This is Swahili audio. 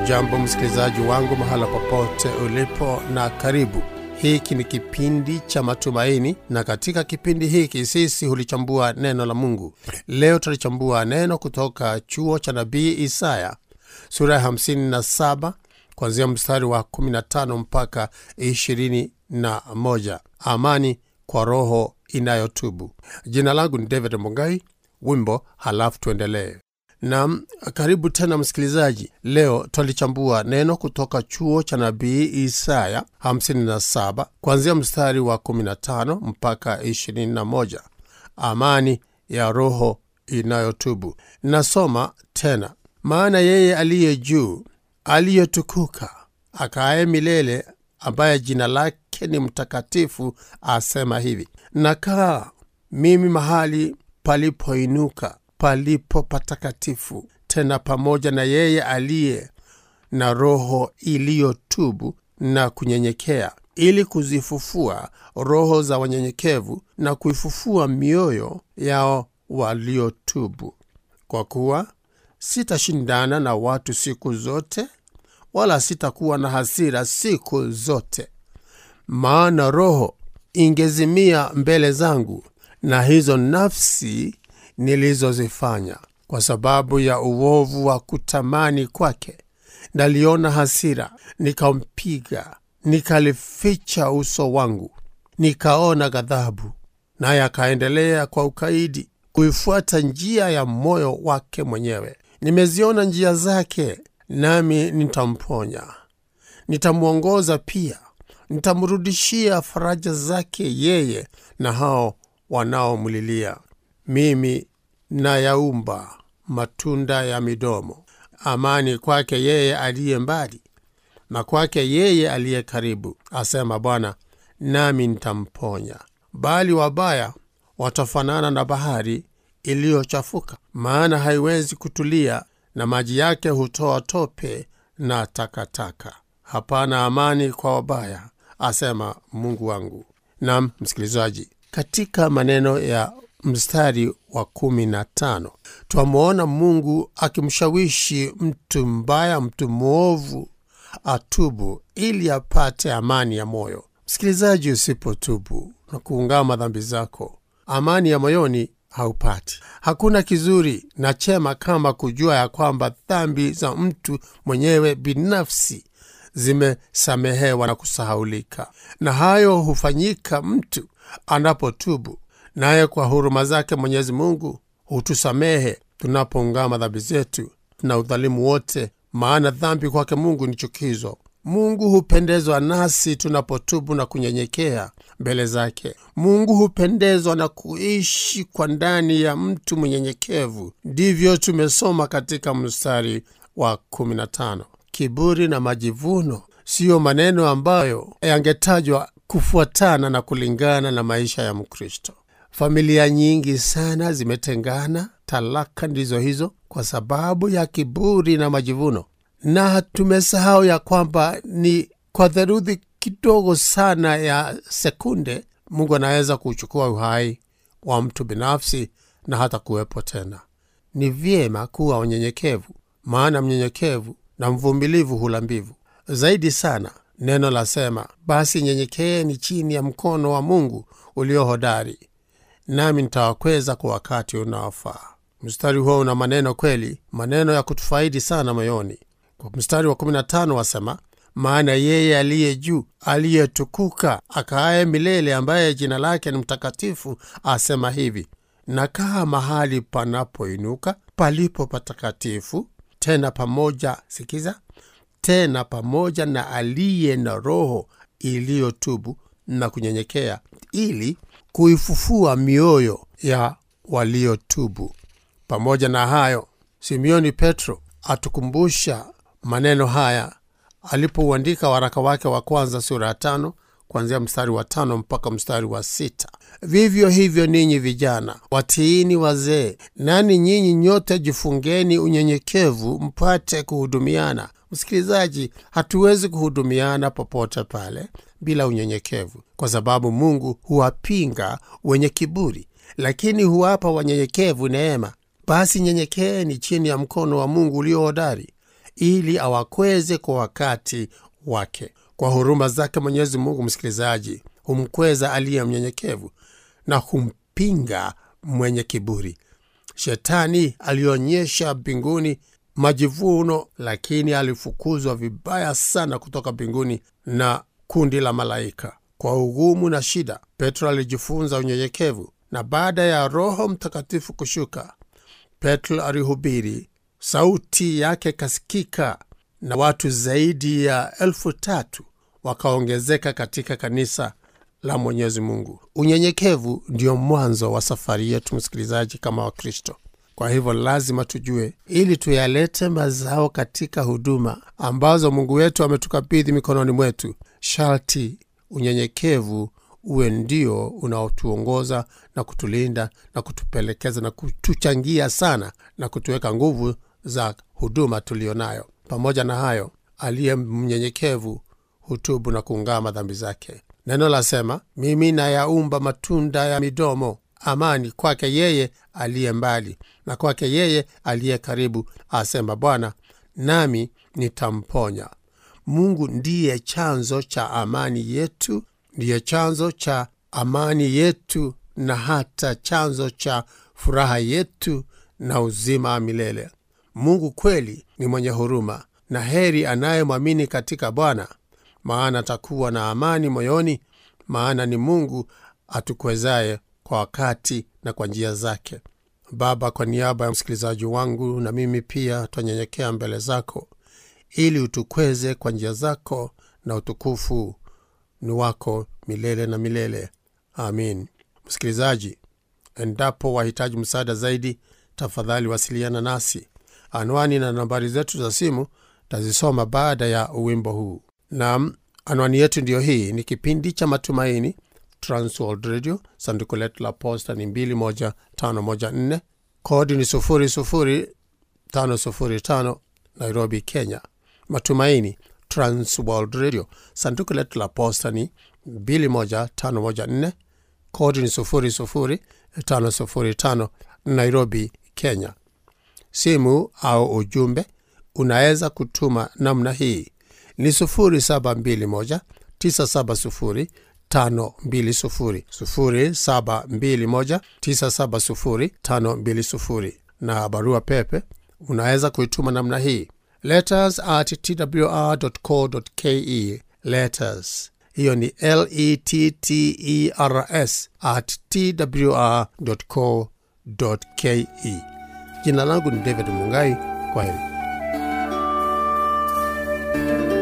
Hujambo msikilizaji wangu mahala popote ulipo, na karibu. Hiki ni kipindi cha matumaini, na katika kipindi hiki sisi hulichambua neno la Mungu. Leo tutalichambua neno kutoka chuo cha nabii Isaya sura ya 57 kuanzia mstari wa 15 mpaka 21. Amani kwa roho inayotubu. Jina langu ni David Mongai. Wimbo halafu tuendelee. Nam, karibu tena msikilizaji. Leo twalichambua neno kutoka chuo cha nabii Isaya 57 kuanzia mstari wa 15 mpaka 21. Amani ya roho inayotubu. Nasoma tena, maana yeye aliye juu, aliyetukuka, akaaye milele, ambaye jina lake ni mtakatifu, asema hivi: nakaa mimi mahali palipoinuka palipo patakatifu, tena pamoja na yeye aliye na roho iliyotubu na kunyenyekea, ili kuzifufua roho za wanyenyekevu na kuifufua mioyo yao waliotubu. Kwa kuwa sitashindana na watu siku zote, wala sitakuwa na hasira siku zote, maana roho ingezimia mbele zangu, na hizo nafsi nilizozifanya kwa sababu ya uovu wa kutamani kwake. Naliona hasira, nikampiga, nikalificha uso wangu, nikaona ghadhabu, naye akaendelea kwa ukaidi kuifuata njia ya moyo wake mwenyewe. Nimeziona njia zake, nami nitamponya, nitamwongoza pia, nitamrudishia faraja zake yeye na hao wanaomlilia. Mimi nayaumba matunda ya midomo. Amani kwake yeye aliye mbali na kwake yeye aliye karibu, asema Bwana, nami nitamponya. Bali wabaya watafanana na bahari iliyochafuka, maana haiwezi kutulia, na maji yake hutoa tope na takataka. Hapana amani kwa wabaya, asema Mungu wangu. Nam msikilizaji, katika maneno ya mstari wa kumi na tano twamwona Mungu akimshawishi mtu mbaya, mtu mwovu atubu ili apate amani ya moyo. Msikilizaji, usipotubu na kuungama dhambi zako, amani ya moyoni haupati. Hakuna kizuri na chema kama kujua ya kwamba dhambi za mtu mwenyewe binafsi zimesamehewa na kusahaulika, na hayo hufanyika mtu anapotubu naye kwa huruma zake Mwenyezi Mungu hutusamehe tunapoungama dhambi zetu na udhalimu wote, maana dhambi kwake Mungu ni chukizo. Mungu hupendezwa nasi tunapotubu na kunyenyekea mbele zake. Mungu hupendezwa na kuishi kwa ndani ya mtu mnyenyekevu. Ndivyo tumesoma katika mstari wa 15. Kiburi na majivuno siyo maneno ambayo yangetajwa kufuatana na kulingana na maisha ya Mkristo. Familia nyingi sana zimetengana, talaka ndizo hizo kwa sababu ya kiburi na majivuno, na tumesahau ya kwamba ni kwa theluthi kidogo sana ya sekunde Mungu anaweza kuchukua uhai wa mtu binafsi na hata kuwepo tena. Ni vyema kuwa wanyenyekevu, maana mnyenyekevu na mvumilivu hula mbivu. Zaidi sana neno lasema, basi nyenyekeeni chini ya mkono wa Mungu ulio hodari nami nitawakweza kwa wakati unaofaa. Mstari huo una maneno kweli, maneno ya kutufaidi sana moyoni. Kwa mstari wa 15 wasema, maana yeye aliye juu, aliyetukuka, akaaye milele, ambaye jina lake ni mtakatifu, asema hivi: nakaa mahali panapoinuka, palipo patakatifu, tena pamoja, sikiza, tena pamoja na aliye na roho iliyotubu na kunyenyekea, ili kuifufua mioyo ya waliotubu. Pamoja na hayo, Simioni Petro atukumbusha maneno haya alipouandika waraka wake wa kwanza sura ya tano kuanzia mstari wa tano mpaka mstari wa sita. Vivyo hivyo ninyi vijana watiini wazee, nani nyinyi nyote jifungeni unyenyekevu, mpate kuhudumiana. Msikilizaji, hatuwezi kuhudumiana popote pale bila unyenyekevu, kwa sababu Mungu huwapinga wenye kiburi, lakini huwapa wanyenyekevu neema. Basi nyenyekeeni chini ya mkono wa Mungu ulio hodari, ili awakweze kwa wakati wake. Kwa huruma zake Mwenyezi Mungu, msikilizaji, humkweza aliye mnyenyekevu na humpinga mwenye kiburi. Shetani alionyesha mbinguni majivuno, lakini alifukuzwa vibaya sana kutoka mbinguni na kundi la malaika. Kwa ugumu na shida, Petro alijifunza unyenyekevu, na baada ya Roho Mtakatifu kushuka, Petro alihubiri, sauti yake ikasikika na watu zaidi ya elfu tatu wakaongezeka katika kanisa la Mwenyezi Mungu. Unyenyekevu ndio mwanzo wa safari yetu, msikilizaji, kama Wakristo. Kwa hivyo lazima tujue, ili tuyalete mazao katika huduma ambazo Mungu wetu ametukabidhi mikononi mwetu, sharti unyenyekevu uwe ndio unaotuongoza na kutulinda na kutupelekeza na kutuchangia sana na kutuweka nguvu za huduma tuliyo nayo. Pamoja na hayo, aliye mnyenyekevu hutubu na kuungama dhambi zake. Neno lasema, mimi nayaumba matunda ya midomo, amani kwake yeye aliye mbali na kwake yeye aliye karibu, asema Bwana, nami nitamponya. Mungu ndiye chanzo cha amani yetu, ndiye chanzo cha amani yetu na hata chanzo cha furaha yetu na uzima wa milele. Mungu kweli ni mwenye huruma, na heri anayemwamini katika Bwana, maana atakuwa na amani moyoni, maana ni Mungu atukwezaye kwa wakati na kwa njia zake. Baba, kwa niaba ya msikilizaji wangu na mimi pia twanyenyekea mbele zako ili utukweze kwa njia zako, na utukufu ni wako milele na milele. Amin. Msikilizaji, endapo wahitaji msaada zaidi, tafadhali wasiliana nasi. Anwani na nambari zetu za simu tazisoma baada ya wimbo huu. Naam, anwani yetu ndiyo hii. Ni kipindi cha Matumaini, Transworld Radio. Sanduku letu la posta ni 21514 kodi ni 00505 Nairobi, Kenya. Matumaini, Transworld Radio. Sanduku letu la posta ni 21514 kodi ni 00505 Nairobi, Kenya. Simu au ujumbe unaweza kutuma namna hii ni 0721 970 520 0721 970 520, na barua pepe unaweza kuituma namna hii letters at twr.co.ke. Letters hiyo ni letters at twr.co.ke. Jina langu ni David Mungai. Kwa heri.